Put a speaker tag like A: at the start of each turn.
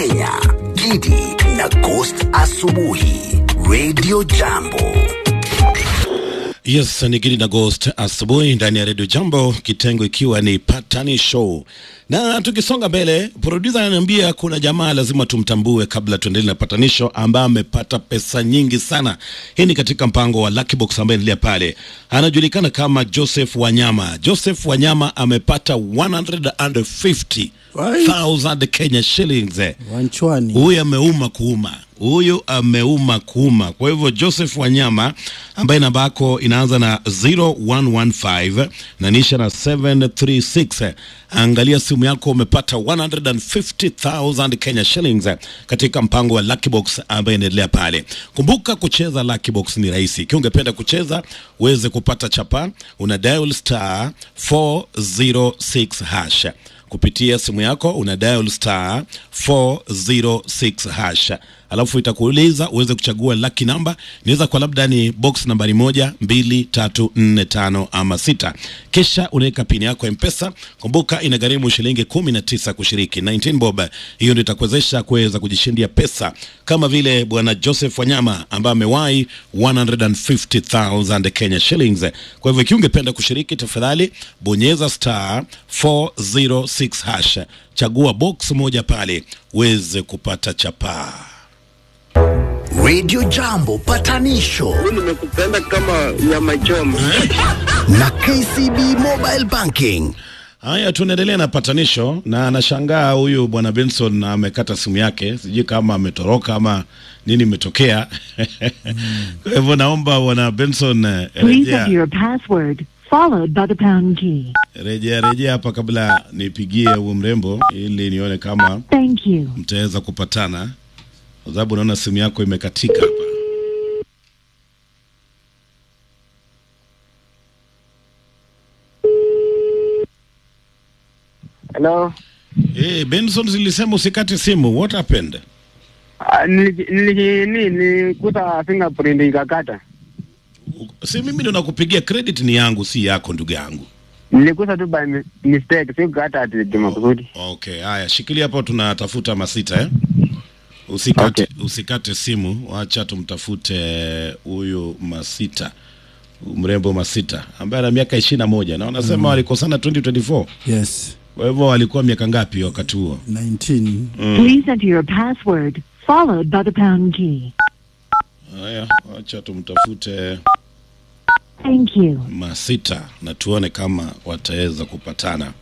A: Kenya, Gidi na Ghost Asubuhi, Radio Jambo.
B: Yes, ni Gidi na Ghost asubuhi ndani ya Radio Jambo, kitengo ikiwa ni Patani Show. Na tukisonga mbele, producer ananiambia kuna jamaa lazima tumtambue kabla tuendelee na patanisho, ambaye amepata pesa nyingi sana. Hii ni katika mpango wa Lucky Box ambaye endelea pale, anajulikana kama Joseph Wanyama. Joseph Wanyama amepata 150,000 Kenya shillings.
C: Wanchwani.
B: Huyu ameuma kuuma, huyu ameuma kuuma. Kwa hivyo Joseph Wanyama ambaye namba yako inaanza na 0115 na nisha na 736, angalia simu yako, umepata 150,000 Kenya shillings katika mpango wa Lucky Box ambaye inaendelea pale. Kumbuka kucheza Lucky Box ni rahisi. Ikiwa ungependa kucheza uweze kupata chapa, una dial star 406 hash kupitia simu yako una dial star 406 hash, alafu itakuuliza uweze kuchagua lucky number. Inaweza kwa labda ni box nambari moja, mbili, tatu, nne, tano ama sita, kisha unaweka pini yako ya Mpesa. Kumbuka inagharimu shilingi kumi na tisa kushiriki 19 bob. Hiyo ndio itakuwezesha kuweza kujishindia pesa kama vile bwana Joseph Wanyama ambaye amewahi 150,000 Kenya shillings. Kwa hivyo ikiwa ungependa kushiriki, tafadhali bonyeza star 406 hash, chagua box moja pale uweze kupata chapaa.
A: Radio Jambo Patanisho
D: nimekupenda kama nyama choma.
A: na KCB Mobile Banking.
B: Haya, tunaendelea na patanisho, na anashangaa huyu bwana Benson amekata simu yake, sijui kama ametoroka ama nini imetokea. Kwa hivyo naomba bwana Benson eh,
E: Please
B: rejea
E: enter your password followed by the pound key.
B: rejea rejea hapa kabla nipigie huyu mrembo, ili nione kama
E: Thank you.
B: mtaweza kupatana, kwa sababu naona simu yako imekatika hapa.
D: Hello.
B: Hey, Benson, zilisema usikate simu. What happened?
D: Ah, nili- nili- nini nilikuta fingerprint ikakata.
B: Si mimi ndo nakupigia credit, ni yangu si yako, ndugu yangu.
D: Nilikuta tu by mi- mistake, sikukata ati kimakusudi.
B: Okay, haya, shikilia hapo, tunatafuta masita eh? Usikate, usikate simu, wacha tumtafute huyu Masita, huyu mrembo Masita ambaye ana miaka ishirini na moja na wanasema walikosana 2024.
C: Yes.
B: Kwa hivyo walikuwa miaka ngapi wakati huo?
C: 19.
E: Please enter your password followed by the pound key.
B: Haya, wacha tumtafute
E: Thank you.
B: Masita na tuone kama wataweza kupatana.